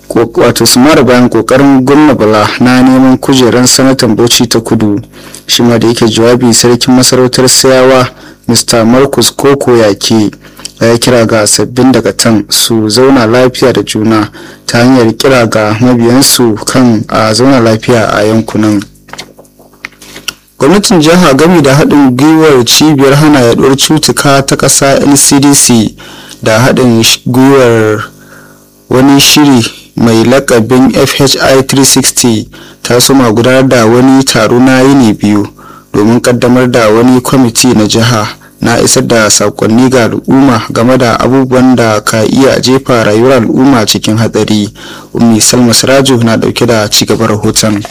wato su mara bayan kokarin gwamna bala na neman kujeran sanatan bauchi ta kudu shi ma da yake jawabi sarkin masarautar sayawa mr marcus koko yake ya kira ga sabbin dagatan su zauna lafiya da juna ta hanyar kira ga mabiyansu kan a zauna lafiya a yankunan gwamnatin jiha gami da haɗin gwiwar cibiyar hana yaduwar cutuka ta ƙasa ncdc da haɗin gwiwar wani shiri mai lakabin fhi 360 ta soma gudanar da wani taro na yini biyu domin kaddamar da wani kwamiti na jiha na isar da sakonni ga al'umma game da abubuwan da ka iya jefa rayuwar al'umma cikin hatsari ummi salma siraju na dauke da cigaban rahoton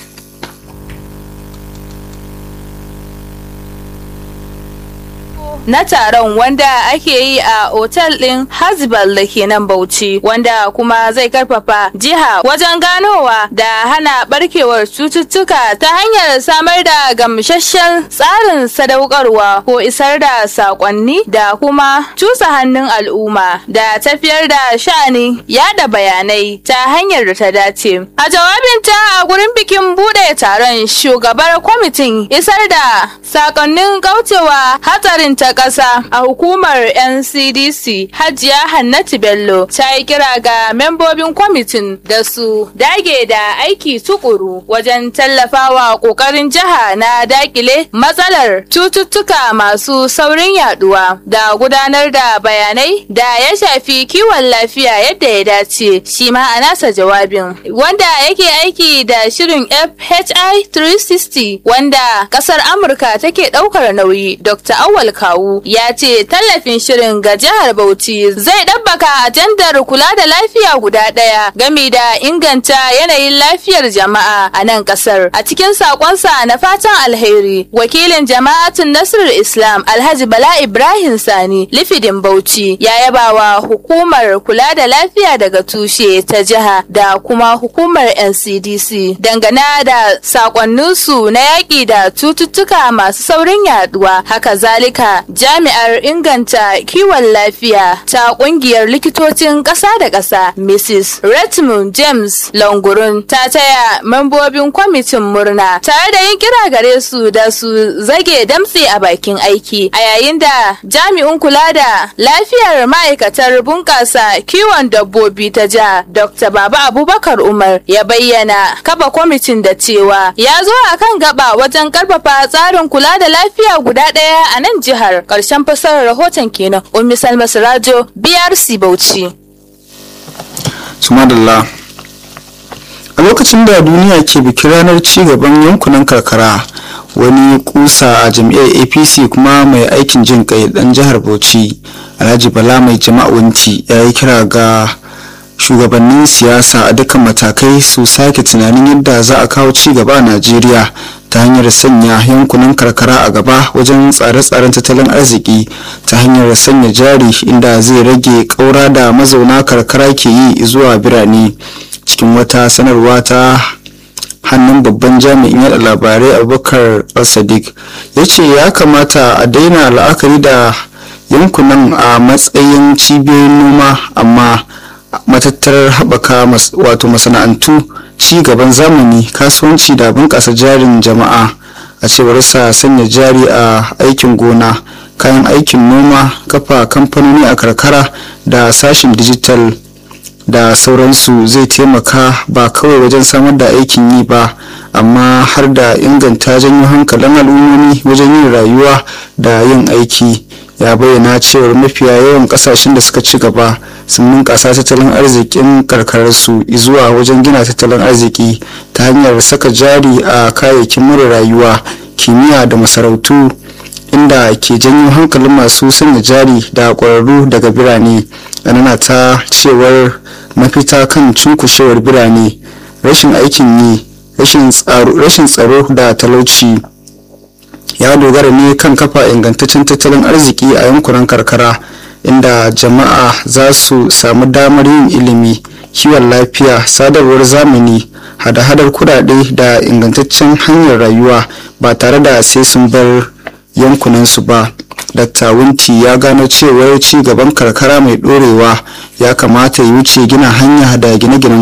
na taron wanda ake yi a otal ɗin Hasbal da ke nan Bauchi wanda kuma zai karfafa jiha wajen ganowa da hana barkewar cututtuka ta hanyar samar da gamsasshen tsarin sadaukarwa ko isar da sakonni da kuma cusa hannun al'umma da tafiyar da sha'ani yada bayanai ta hanyar da ta dace. A jawabinta a gurin bikin bude taron shugabar kwamitin isar da sakonnin kaucewa hatsarin ta ƙasa a hukumar NCDC Hajiya Hannatu Bello ta yi kira ga membobin kwamitin da su dage da aiki tukuru wajen tallafawa ƙoƙarin jiha na dakile matsalar cututtuka masu saurin yaduwa da gudanar da bayanai da ya shafi kiwon lafiya yadda ya dace shi ma a nasa jawabin wanda yake aiki da shirin FHI 360 wanda ƙasar Amurka take ɗaukar nauyi Dr. Awal Kawu ya ce tallafin shirin ga jihar Bauchi zai ɗabbaka ajandar kula da lafiya guda ɗaya game da inganta yanayin lafiyar jama'a a nan ƙasar. A cikin sakonsa na fatan alheri, wakilin jama'atun Nasrul Islam Alhaji Bala Ibrahim Sani Lifidin Bauchi ya yabawa hukumar kula da lafiya daga tushe ta jiha da kuma hukumar NCDC dangane da sakonninsu na yaƙi da cututtuka masu saurin yaduwa. Haka zalika jami'ar inganta kiwon lafiya ta kungiyar likitocin ƙasa da ƙasa mrs redmond james langurun ta taya membobin kwamitin murna tare da yin kira gare su da su zage damtse a bakin aiki a yayin da jami'in kula da lafiyar ma'aikatar bunƙasa kiwon dabbobi ta jiha dr baba abubakar umar ya bayyana kafa kwamitin da cewa ya zo a kan gaba wajen karfafa tsarin kula da lafiya guda ɗaya a nan jihar ƙarshen fasarar rahoton kenan ummi salma sirajo brc bauchi sumadalla a lokacin da duniya ke bikin ranar cigaban yankunan karkara wani kusa a jam'iyyar apc kuma mai aikin jin kai dan jihar bauchi alhaji bala mai jama'awanci ya yi kira ga shugabannin siyasa a dukkan matakai su sake tunanin yadda za a kawo ci gaba a najeriya ta hanyar sanya yankunan karkara a gaba wajen tsare-tsaren tattalin arziki ta hanyar sanya jari inda zai rage ƙaura da mazauna karkara ke yi zuwa birane cikin wata sanarwa ta hannun babban jami'in yada labarai abubakar al-sadiq ya ce ya kamata a daina la'akari da yankunan a matsayin cibiyoyin noma amma matattarar haɓaka wato masana'antu ci gaban zamani kasuwanci da bunƙasa jarin jama'a a cewar sa sanya jari a aikin gona kayan aikin noma kafa kamfanoni a karkara da sashin dijital da sauransu zai taimaka ba kawai wajen samar da aikin yi ba amma har da inganta janyo hankalin al'ummomi wajen yin rayuwa da yin aiki ya bayyana cewar mafiya yawan kasashen da suka ci gaba sun bunƙasa tattalin arzikin karkararsu zuwa wajen gina tattalin arziki ta hanyar saka jari a kayayyakin mura rayuwa kimiyya da masarautu inda ke janyo hankalin masu sanya jari da ƙwararru daga birane anana ta cewar mafita kan cunkushewar birane rashin aikin yi rashin tsaro da talauci ya dogara ne kan kafa ingantaccen tattalin arziki a yankunan karkara inda jama'a za su samu damar yin ilimi kiwon lafiya sadarwar zamani hada-hadar kudade da ingantaccen hanyar rayuwa ba tare da sai sun bar yankunansu ba Dr. Wunti ya gano cewar ci gaban karkara mai dorewa ya kamata ya wuce gina hanya da gine-ginen